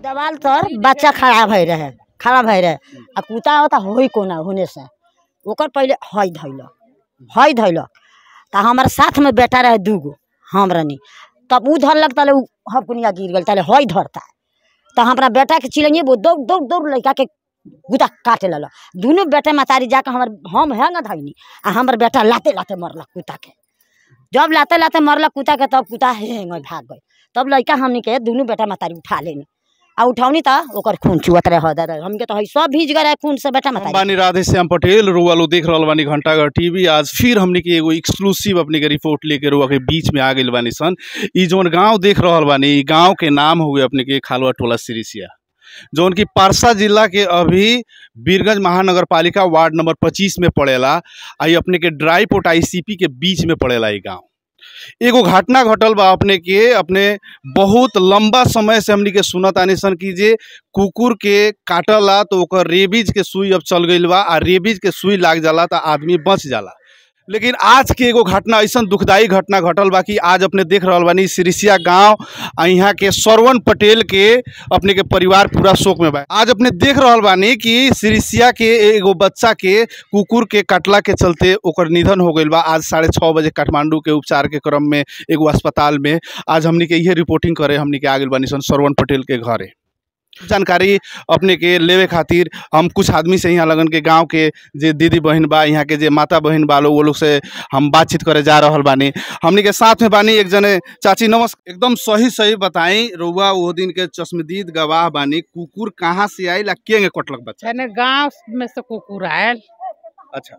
दवाल तर बच्चा खड़ा भई रहे खड़ा भई रहे आ कुत्ता होता होई कोना होने से ओकर पहले हई धैलक हई धैलक त हमारे साथ में बेटा रहे दूगो हम रहनी तब ऊ धरलक तले ऊ हपकुनिया गिर गेल तले हई धरता तो हमारा बेटा के चिलैये वो दौड़ दौड़ दौड़ लड़का के गुदा काटे लल दुनू बेटा मतारी जाके हमर हम हैंग धैनी आ हमर बेटा लाते लाते मरलक कुत्ता के जब लाते लाते मरलक कुत्ता के तब कुत्ता हेंग भाग गई तब लड़का हमनी के दुनू बेटा मतारी उठा लेनी आ उठौनी त ओकर खून चुअत रहे हदर हमके तो हई सब भीज गए रहे खून से बेटा हम मतारी बानी राधे श्याम पटेल रुआ लोग देख रहल बानी घंटाघर टीवी आज फिर हमने के एगो एक्सक्लूसिव अपने के रिपोर्ट लेके रुआ के बीच में आ गइल बानी सन ई जौन गांव देख रहल बानी ई गांव के नाम हुए अपने के खालवा टोला सिरिसिया जौन की पारसा जिला के अभी बीरगंज महानगर पालिका वार्ड नंबर पच्चीस में पड़ेला आ ई अपने के ड्राई पोर्ट आईसीपी के बीच में पड़ेला ई गांव एगो घटना घटल बा अपने के अपने बहुत लंबा समय से हमनी के सुनत आनी सन कि जे कुकुर के काटला तो ओकर रेबीज के सुई अब चल गईल बा आ रेबीज के सुई लाग जाला तो आदमी बच जाला लेकिन आज के एगो घटना ऐसा दुखदाई घटना घटल बा कि आज अपने देख रहल बानी सिरिसिया गांव आ यहाँ के सरवन पटेल के अपने के परिवार पूरा शोक में बा आज अपने देख रहल बानी कि सिरिसिया के एगो बच्चा के कुकुर के कटला के चलते ओकर निधन हो गईल बा आज साढ़े छः बजे काठमांडू के उपचार के क्रम में एगो अस्पताल में आज हमनी के इहे रिपोर्टिंग करे हमनी के आ गइल बानी सन सरवन पटेल के घरे जानकारी अपने के लेवे खातिर हम कुछ आदमी से यहाँ लगन के गांव के जे दीदी बहन बा यहाँ के जे माता बहन बा लोग वो लोग से हम बातचीत करे जा रहल बानी हमनी के साथ में बानी एक जने चाची नमस्कार एकदम सही सही बताई रउआ वो दिन के चश्मदीद गवाह बानी कुकुर कहाँ से आई ला के कटलक बच्चा है ना गांव में से कुकुर आयल अच्छा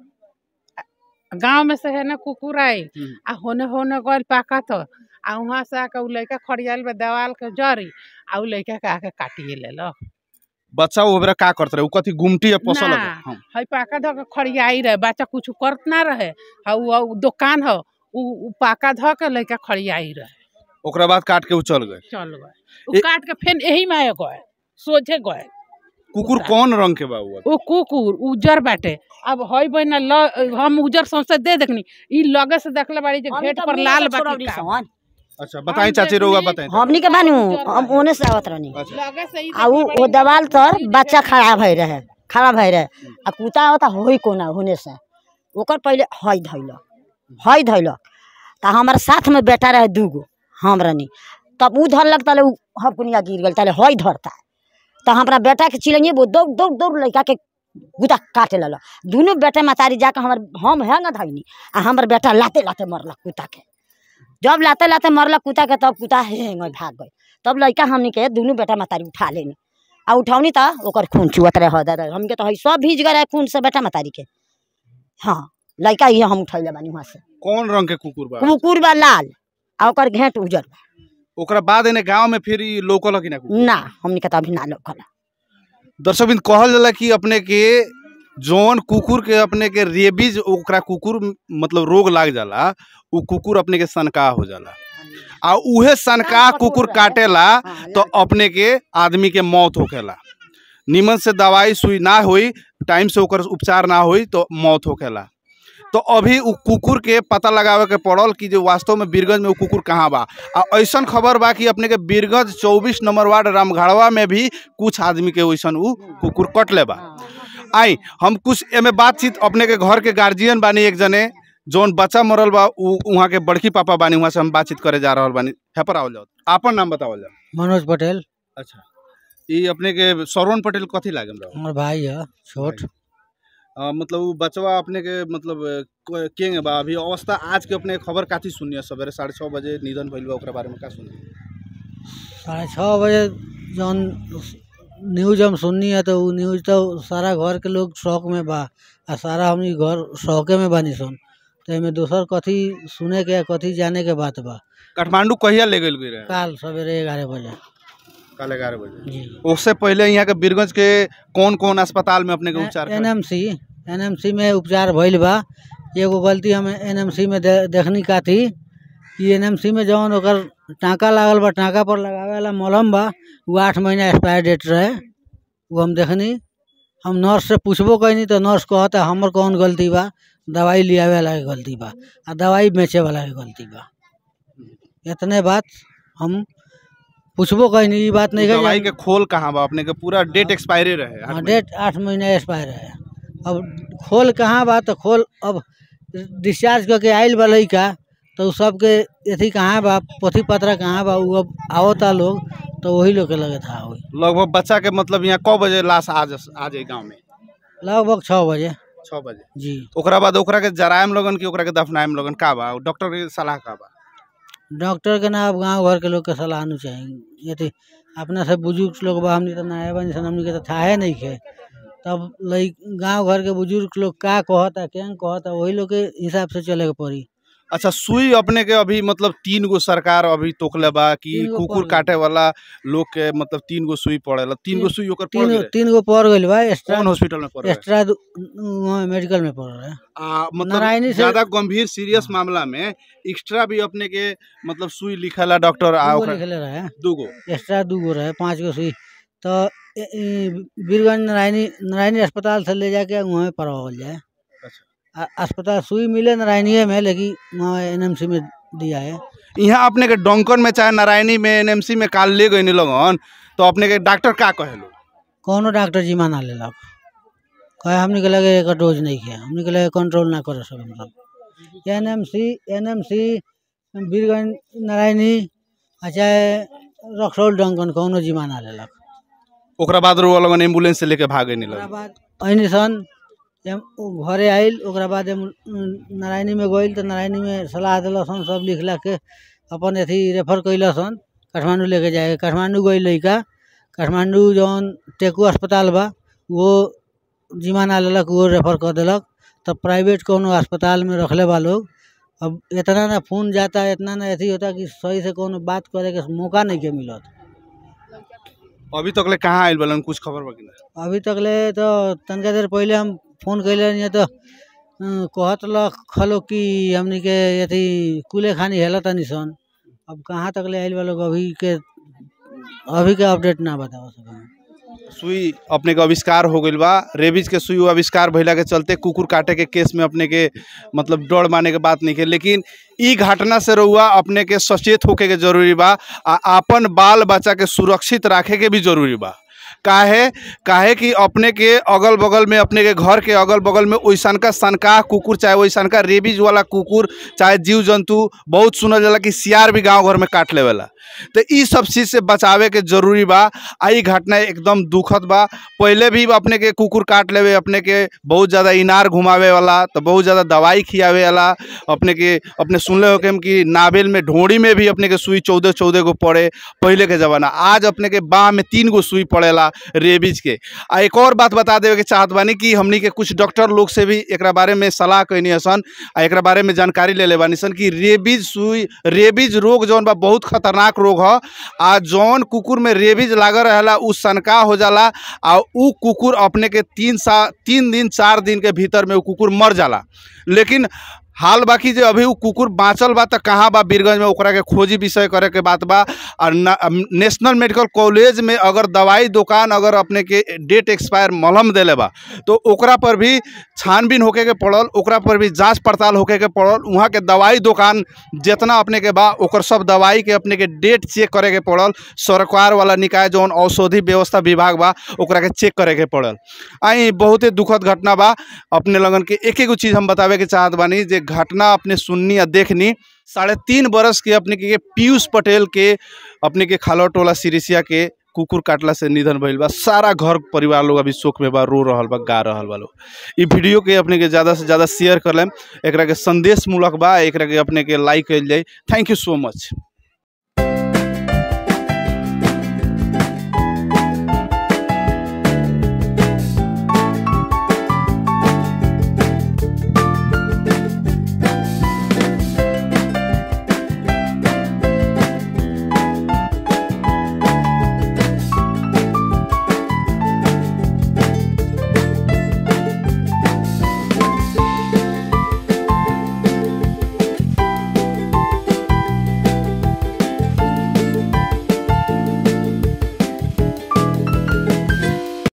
गांव में से है ना कुकुर आई हम्म। आ होने होने गइल पाका तो आ वहाँ से आके उ लड़का खड़ियाल बा दवाल के जरी आ उ लड़का के आके काटिए लेलक बच्चा वो बेरा का करते रहे उ कथी गुमटी या पसल ना। लगे हम हई पाका धो के खड़ियाई रहे बच्चा कुछ करत ना रहे हा उ उ दुकान हो उ उ पाका धो के लड़का खड़ियाई रहे ओकरा बाद काट के उ चल गए चल गए उ ए- काट के फिर यही में आए गए सोझे गए कुकुर कौन रंग के बा हुआ उ कुकुर उजर बाटे अब हई बहिना ल हम उजर सौंसे दे देखनी ई लगे से देखले बाड़ी जे हम घेट तो पर मुँह लाल से छोड़ौनी बाटी सन। अच्छा बताई हम चाची रउआ देखनी- बताई हमनी के बानू हम ओने से आवत रहनी अच्छा लगे से ई आ ऊ देखले ओ बाड़ी दवाल जे तर ई बच्चा देखे- खड़ा भई रहे खड़ा भई रहे आ कुत्ता होता होई कोना होने से ओकर पहले हई धैलक हई धैलक त हमारे साथ में बेटा रहे दूगो हम रहनी तब ऊ धरलक तले ऊ हपकुनिया गिर गेल तले हई धरता तो हमारा बेटा के चिलैये वो दौड़ दौड़ दौड़ लड़का के गुदा काटे लल दुनू बेटा मतारी जाके हमर हम हैंग धैनी आ हमर बेटा लाते लाते मरलक कुत्ता के जब लाते लाते मरलक कुत्ता के तब कुत्ता हेंग भाग गई तब लड़का हमनी के दुनू बेटा मतारी उठा लेनी आ उठौनी त ओकर खून चुअत रहे हदर हमके तो हई सब भीज गए रहे खून से बेटा मतारी के हाँ लड़का ये हम उठैले बानी वहाँ से कौन रंग के कुकुर बा कुकुर बा लाल आ ओकर घेंट उजर बा ओकरा बाद एने गांव में फिर ई लोकल कि ना कुकुर? ना हमनी के तो अभी ना लोकल दर्शक बिंद कहल जाला कि अपने के जौन कुकुर के अपने के रेबीज ओकरा कुकुर मतलब रोग लाग जाला उ कुकुर अपने के सनका हो जाला आ उहे सनका कठोर कुकुर रहे। काटेला हाँ, तो अपने के आदमी के मौत होखेला निमन से दवाई सुई ना होई टाइम से ओकर उपचार ना होई तो मौत होखेला तो अभी उ कुकुर के पता लगावे के पड़ल कि जो वास्तव में बीरगंज में उ कुकुर कहाँ बा आ ऐसन खबर बा कि अपने के बीरगंज चौबीस नंबर वार्ड रामगढ़वा में भी कुछ आदमी के वैसन उ कुकुर कटले बा आई हम कुछ एमे बातचीत अपने के घर के गार्जियन बानी एक जने जौन बच्चा मरल बा उ वहाँ के बड़की पापा बानी वहाँ से हम बातचीत करे जा रहल बानी है पर आवल जाओ आपन नाम बतावल जाओ मनोज पटेल अच्छा ई अपने के सरवन पटेल कथी लागल रहो हमार भाई है छोट अ, मतलब उ बचवा अपने के मतलब अ, क- केंगे बा अभी अवस्था आज के अपने खबर काथी सुनिए सवेरे साढ़े छः बजे निधन भइल बा ओकरा बारे में का सुनिए साढ़े छः बजे जौन न्यूज हम सुननी है तो उ न्यूज तो सारा घर के लोग शौक में बा आ सारा हमनी घर शौके में बानी सन तो एमे दोसर कथी सुने के कथी जाने के बात बा काठमांडू कहिया ले गइल रहे काल सवेरे ग्यारह बजे कल ग्यारह बजे जी उससे पहले यहाँ के बीरगंज के कौन कौन अस्पताल में अपने के उपचार एन करे? M C N M C में उपचार भइल बा एगो गलती हम एन एम सी में दे, देखनी का थी कि एन एम सी में जौन ओकर टाँका लागल बा टाँका पर लगावे वाला मलहम बा वो आठ महीना एक्सपायर डेट रहे वो हम देखनी हम नर्स से पूछबो कैनी तो नर्स कहता हमर कौन गलती बा दवाई लियावे वाला के गलती बा आ दवाई बेचे वाला के गलती बा इतने बात हम पूछबो कहीं ई बात नहीं है दवाई के खोल कहाँ बा अपने के पूरा डेट एक्सपायरी रहे आठ हाँ महीने। डेट आठ महीना एक्सपायर है अब खोल कहाँ बा तो खोल अब डिस्चार्ज करके आयल बा लइका तो उ सबके अथी कहाँ बा पोथी पत्रा कहाँ बा उ अब आवता लोग तो वही लोग के लगे था वही लगभग बच्चा के मतलब यहाँ कौ बजे लाश आ जा आ जाए गाँव में लगभग छः बजे छः बजे जी ओकरा बाद ओकरा के जरायम लगन की ओकरा के दफनायम लगन का बा डॉक्टर के सलाह का बा डॉक्टर के ना अब गांव घर के लोग के सलाह नहीं चाहिए यदि अपना से बुजुर्ग लोग बा हमनी तो नया बनी सन हमनी के तो थाहे नहीं खे तब लई गांव घर के बुजुर्ग लोग का कहता क्या कहता वही लोग के हिसाब से चले के पड़ी अच्छा सुई अपने के अभी मतलब तीन गो सरकार अभी तोकले बा कि तीन गो कुकुर पड़ काटे वाला लोग के मतलब तीन गो सुई पड़ेला तीन गो तीन- सुई ओकर पड़ तीन गेले तीन गो पड़ गइल बा एक्स्ट्रा कौन हॉस्पिटल में पड़ रहा है एक्स्ट्रा दु- वहाँ मेडिकल में पड़ रहा है आ, मतलब नारायणी से- ज्यादा गंभीर सीरियस मामला में एक्स्ट्रा भी अपने के मतलब सुई लिखला डॉक्टर आ दूगो ओकरा लिखले रहे दूगो एक्स्ट्रा दू गो रहे पाँच गो सुई तो ए- ई बीरगंज नारायणी नारायणी अस्पताल से ले जाके वहाँ पे पड़वावल जाए आ- अस्पताल सुई मिले नारायणीय में लेकिन वहाँ एनएमसी में दिया है यहाँ अपने के डोंकन में चाहे नारायणी में एनएमसी में काल ले गए लगन तो अपने के डॉक्टर का कहेलो कौनो डॉक्टर जी माना लेलक कहे हमने के लगे एक डोज नहीं किया हमने के लगे कंट्रोल ना कर सके मतलब N M C N M C Birganj Narayani आ चाहे रक्सौल डंकन कौनो जी माना लेलक ओकरा बाद रुआ लगन एम्बुलेंस से लेके भागे नहीं ओकरा लगन बाद अहिनी सन एम- उ घरे आइल ओकरा बाद एम- नारायणी में गइल तो नारायणी में सलाह दिलक सन सब लिख लाख के अपन अथी रेफर कैलक सन काठमांडू लेके जाए काठमांडू गइल लइका काठमांडू जौन टेकू अस्पताल बा वो जिमाना लेलक वो रेफर कर देलक तब प्राइवेट कोनो अस्पताल में रखले बा लोग अब इतना ना फोन जाता इतना ना अथी होता कि सही से कोनो बात करे के मौका नहीं के मिलत अभी तक ले कहाँ आइल बलन कुछ खबर बा कि ना अभी तक ले तो तनका देर पहले हम फोन कैले रहिए तो अ, कहत लख खलो कि हमनी के यदि कुले खानी हेला तनी सन अब कहाँ तक ले आइल बा लोग अभी के अभी के अपडेट ना बता सके सुई अपने के आविष्कार हो गइल बा रेबीज के सुई आविष्कार भइला के चलते कुकुर काटे के केस में अपने के मतलब डर माने के बात नहीं के लेकिन ई घटना से रहुआ अपने के सचेत होके के जरूरी बा आ आपन बाल बच्चा के सुरक्षित रखे के भी जरूरी बा काहे काहे कि अपने के अगल बगल में अपने के घर के अगल बगल में ओइसन का सनका कुकुर चाहे ओइसन का रेबीज वाला कुकुर चाहे जीव जंतु बहुत सुनल जाला कि सियार भी गांव घर में काट लेवेला तो ई सब चीज़ से बचावे के जरूरी बा आ ई घटना एकदम दुखद बा पहले भी अपने के कुकुर काट लेवे अपने के बहुत ज़्यादा इनार घुमावे वाला तो बहुत ज़्यादा दवाई खियावे वाला अपने के अपने सुनले हो कि हम कि नावेल में ढोड़ी में भी अपने के सुई चौदह चौदह गो पड़े पहले के ज़माना आज अपने के बाह में तीन गो सुई पड़ेला रेबीज के आ एक और बात बता देवे के चाहत बानी कि हमनी के कुछ डॉक्टर लोग से भी एकरा बारे में सलाह कैनी हसन आ एकरा बारे में जानकारी ले ले बानी सन कि रेबीज सुई रेबीज रोग जौन बा बहुत खतरनाक रोग ह आ जौन कुकुर में रेबीज लागल रहेला उ सनका हो जाला आ उ कुकुर अपने के तीन सा तीन दिन चार दिन के भीतर में उ कुकुर मर जाला लेकिन हाल बाकी जे अभी उ कुकुर बाँचल बा त कहाँ बा बीरगंज में ओकरा के खोजी विषय करे के बात बा और न- अम, नेशनल मेडिकल कॉलेज में अगर दवाई दुकान अगर अपने के डेट एक्सपायर मलहम देले बा तो ओकरा पर भी छानबीन होके के पड़ल ओकरा पर भी जांच पड़ताल होके के पड़ल वहाँ के दवाई दुकान जितना अपने के बा ओकर सब दवाई के अपने के डेट चेक करे के पड़ल सरकार वाला निकाय जौन औषधि व्यवस्था विभाग बा ओकरा के चेक करे के पड़ल आई बहुते दुखद घटना बा अपने लगन के एक एगो चीज़ हम बतावे के चाहत बानी जे घटना अपने सुननी या देखनी साढ़े तीन बरस के अपने के पीयूष पटेल के अपने के खालवा टोला सिरिसिया के कुकुर काटला से निधन भइल बा सारा घर परिवार लोग अभी शोक में बा रो रहल बा गा रहल बा लोग ई वीडियो के अपने के ज़्यादा से ज़्यादा शेयर कर लेम एकरा के संदेश मूलक बा एकरा के अपने के लाइक कइल जाए थैंक यू सो मच